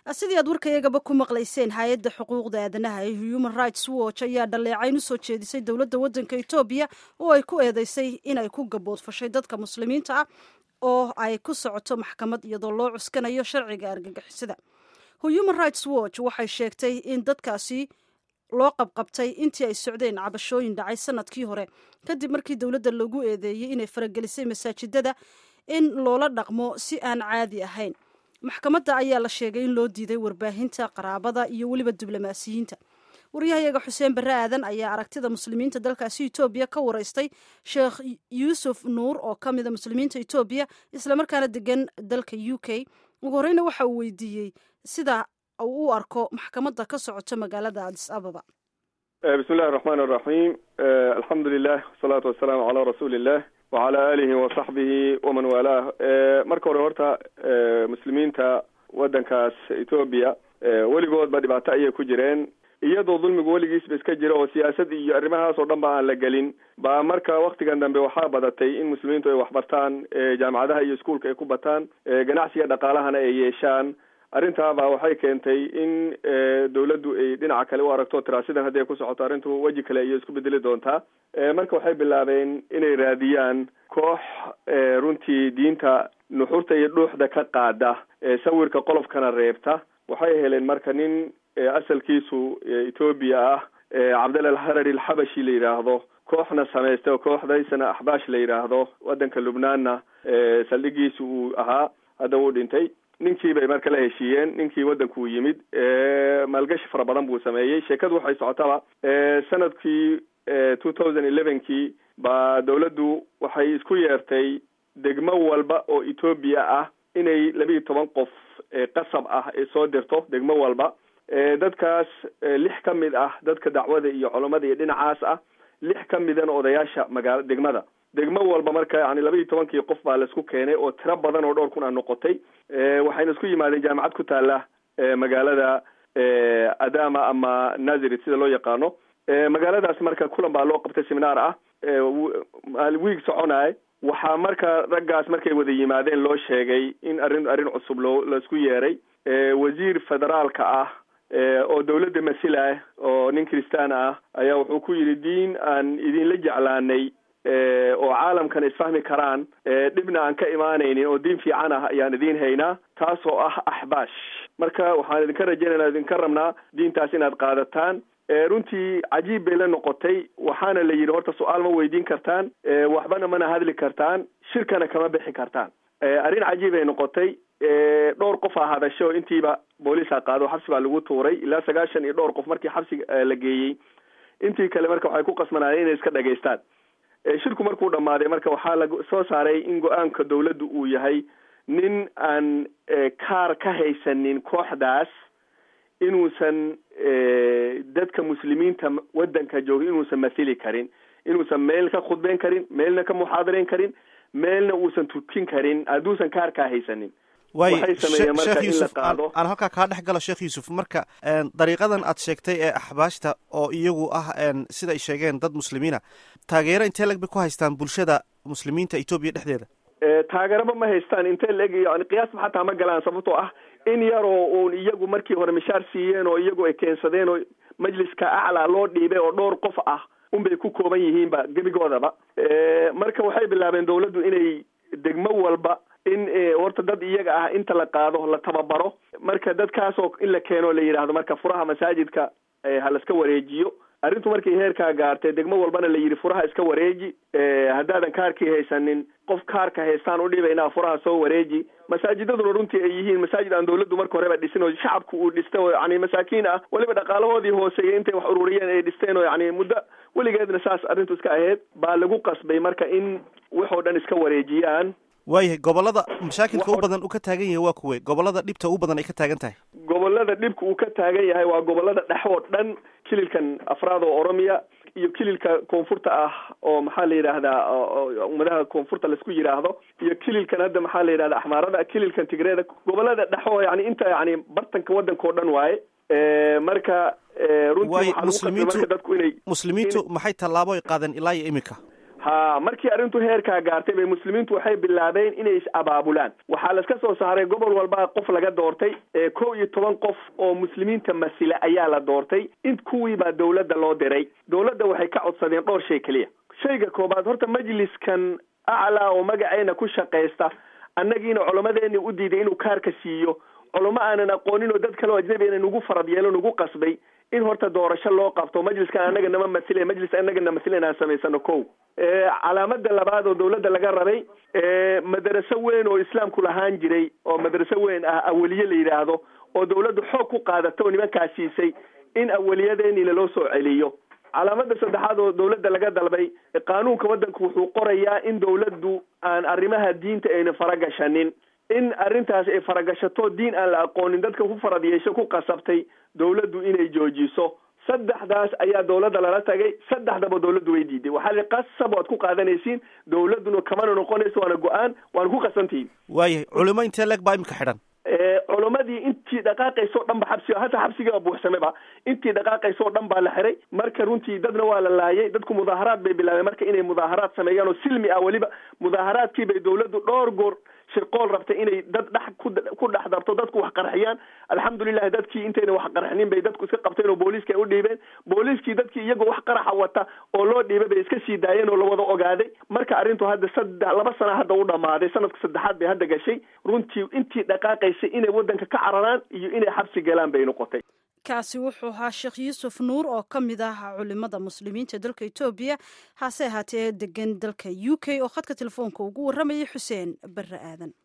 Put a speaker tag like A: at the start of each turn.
A: sidii aad warkayagaba ku maqlayseen hay-adda xuquuqda aadanaha ee human rights watch ayaa dhaleecayn usoo jeedisay dowladda waddanka etoobiya oo ay ku eedeysay inay ku gaboodfashay dadka muslimiinta ah oo ay ku socoto maxkamad iyadoo loo cuskanayo sharciga argagixisada human rights watch waxay sheegtay in dadkaasi loo qabqabtay intii ay socdeen cabashooyin dhacay sanadkii hore kadib markii dowladda lagu eedeeyey inay faragelisay masaajidada in loola dhaqmo si aan caadi ahayn maxkamadda ayaa la sheegay in loo diiday warbaahinta qaraabada iyo weliba diblomaasiyiinta waryahayaga xuseen barre aadan ayaa aragtida muslimiinta dalkaasi etoobiya ka wareystay sheekh yuusuf nuur oo ka mida muslimiinta etoobiya islamarkaana degan dalka u k ugu horeyna waxa uu weydiiyey sida uu u arko maxkamadda ka socota magaalada adis ababa
B: bismi illahi raxmaan araxiim alxamdu lilah wasalaatu wasalaamu calaa rasuuli illah wacala aalihi wasaxbihi waman waalaah marka hore horta muslimiinta waddankaas etoobiya weligoodba dhibaato ayay ku jireen iyadoo dulmigu weligiisba iska jira oo siyaasad iyo arrimahaas oo dhan ba aan la gelin baa marka waktigan dambe waxaa badatay in muslimiintu ay waxbartaan jaamacadaha iyo iskuolka ay ku bataan ganacsiga dhaqaalahana ay yeeshaan arrintaaba waxay keentay in dawladdu ay dhinaca kale u aragto tiraasidan haddii ay ku socoto arrintu weji kale ayay isku bedeli doontaa marka waxay bilaabeen inay raadiyaan koox runtii diinta nuxurta iyo dhuuxda ka qaada sawirka qolofkana reebta waxay heleen marka nin asalkiisu etoobiya ah cabdalla alharari alxabashi la yidhaahdo kooxna samaysta oo kooxdaysana axbaash la yidhaahdo waddanka lubnaanna saldhigiisu uu ahaa hadda wuu dhintay ninkii bay marka la heshiiyeen ninkii waddankuu yimid maalgashi fara badan buu sameeyey sheekadu waxay socotaba sanadkii two thousand elevenkii baa dawladdu waxay isku yeertay degmo walba oo etoobiya ah inay labiiyo toban qof qasab ah ay soo dirto degmo walba dadkaas lix ka mid ah dadka dacwada iyo culammada iyo dhinacaas ah lix ka midana odayaasha magaala degmada degmo walba marka yani laba iyo tobankii qof baa laisku keenay oo tiro badan oo dhowr kun a noqotay waxayna isku yimaadeen jaamacad ku taala magaalada adama ama nazaret sida loo yaqaano magaaladaas marka kulan baa loo qabtay seminaar ah wiig soconay waxaa marka raggaas markay wada yimaadeen loo sheegay in arrin arrin cusub loo laisku yeeray wasiir federaalka ah oo dawladda masila oo nin kristaan ah ayaa wuxuu ku yidhi diin aan idinla jeclaanay oo caalamkan isfahmi karaan dhibna aan ka imaanaynin oo diin fiican ah ayaan idiin haynaa taasoo ah axbaash marka waxaan idinka rajaynayna idinka rabnaa diintaas inaad qaadataan runtii cajiib bay la noqotay waxaana la yidhi horta su-aal ma weydiin kartaan waxbana mana hadli kartaan shirkana kama bixi kartaan arrin cajiib ay noqotay dhowr qof a hadasho intiiba booliisa qaado xabsi baa lagu tuuray ilaa sagaashan iyo dhowr qof markii xabsiga la geeyey intii kale marka waxay ku qasbanaayeen inay iska dhageystaan shirku markuu dhammaaday marka waxaa la soo saaray in go-aanka dawladdu uu yahay nin aan kaar ka haysanin kooxdaas inuusan dadka muslimiinta waddanka jooga inuusan mathili karin inuusan meel ka khudbeyn karin meelna ka muxaadarayn karin meelna uusan tukin karin hadduusan kaar kaa haysanin
C: waay
B: waxay sameeyeen marka
C: sheekh
B: in la
C: yuusuf aan
B: qaado
C: aan halkaa kaa dhex galo sheekh yuusuf marka dariiqadan aad sheegtay ee axbaashta oo iyagu ah sida ay sheegeen dad muslimiina taageero intee lag bay ku haystaan bulshada muslimiinta etoobiya dhexdeeda
B: taageeraba ma haystaan intee laeg yani qiyaasba xataa ma galaan sababtoo ah in yaroo uun iyagu markii hore mishaar siiyeen oo iyagu ay keensadeen oo majliska aclaa loo dhiibay oo dhowr qof ah unbay ku kooban yihiinba gebigoodaba marka waxay bilaabeen dawladdu inay degmo walba in horta dad iyaga ah inta la qaado la tababaro marka dadkaasoo in la keeno la yidhaahdo marka furaha masaajidka ha laska wareejiyo arrintu markay heerkaa gaartay degmo walbana la yidhi furaha iska wareeji haddaadan kaarkii haysanin qof kaarka haystaan u dhibaynaa furaha soo wareeji masaajidaduna runtii ay yihiin masaajid aan dawladdu marka horeba dhisin oo shacabku uu dhistay oo yani masaakiin ah weliba dhaqaalahoodii hooseeyay intay wax ururiyeen ay dhisteen oo yani muddo weligeedna saas arrintu iska ahayd baa lagu qasbay marka in waxoo dhan iska wareejiyaan
C: waayahay gobolada mashaakilka u badan uu ka taagan yahay waa kuwe gobolada dhibta u badan ay ka taagan tahay
B: gobolada dhibka uu ka taagan yahay waa gobolada dhex oo dhan kililkan afraad oo oromiya iyo kililka koonfurta ah oo maxaa la yidhaahdaa ummadaha koonfurta laisku yidhaahdo iyo kililkan hadda maxaa la yidhahda axmaarada kililkan tigreeda gobolada dhex oo yani inta yani bartanka waddanka oo dhan waaye marka runtii
C: waayo
B: waxaa lagu qasbay
C: muslimiintu
B: marka dadku inay
C: muslimiintu maxay tallaabo ay qaadeen ilaa iyo iminka
B: ha markii arrintu heerkaa gaartay bay muslimiintu waxay bilaabeen inay is-abaabulaan waxaa laska soo saaray gobol walba qof laga doortay kow iyo toban qof oo muslimiinta masila ayaa la doortay in kuwiibaa dawladda loo diray dawladda waxay ka codsadeen dhowr shay keliya shayga koobaad horta majliskan aclaa oo magaceena ku shaqaysta annagiina culammadeeni u diiday inuu kaarka siiyo culamo aanan aqoonin oo dad kale oo ajnabiana nagu farad yeelo nagu qasbay in horta doorasho loo qabto majliskan annaga nama masile majlis annaga na masile inaan samaysano ko calaamada labaad oo dawladda laga rabay madaraso weyn oo islaamku lahaan jiray oo madaraso weyn ah aweliye la yidhaahdo oo dawladdu xoog ku qaadata oo nimankaa siisay in aweliyadeeni laloo soo celiyo calaamada saddexaad oo dawladda laga dalbay qaanuunka waddanku wuxuu qorayaa in dawladdu aan arrimaha diinta ayna faragashanin in arrintaas ay faragashato diin aan la aqoonin dadka ku farad yeesho ku qasabtay dawladdu inay joojiso saddexdaas ayaa dawladda lala tagay saddexdaba dawladdu way diiday waxaa li qasab waad ku qaadanaysiin dawladduna kamana noqonayso waana go-aan waana ku qasantihiin
C: waayahay culimo intee leeg baa imika xidhan
B: culamadii intii dhaqaaqaysoo dhan ba xabsi hata xabsigiiba buuxsameba intii dhaqaaqaysoo dhan baa la xiray marka runtii dadna waa la laayay dadku mudaaharaad bay bilaabeen marka inay mudaaharaad sameeyaan oo silmi ah weliba mudaaharaadkii bay dawladdu dhowr goor shirqool rabtay inay dad dhex ku dhex darto dadku wax qarxiyaan alxamdulilahi dadkii intayna wax qarxinin bay dadku iska qabteen oo booliiska ay u dhiibeen booliiskii dadkii iyagoo wax qaraxa wata oo loo dhiibay bay iska sii daayeen oo lawada ogaaday marka arrintu hadda saddex laba sana hadda u dhamaaday sanadka saddexaad bay hadda gashay runtii intii dhaqaaqaysay inay waddanka ka cararaan iyo inay xabsi galaan bay noqotay
A: kaasi wuxuu ahaa sheekh yuusuf nuur oo ka mid ah culimada muslimiinta dalka etoobiya hase ahaatee degan dalka u k oo khadka telefoonka ugu warramayay xuseen barre aadan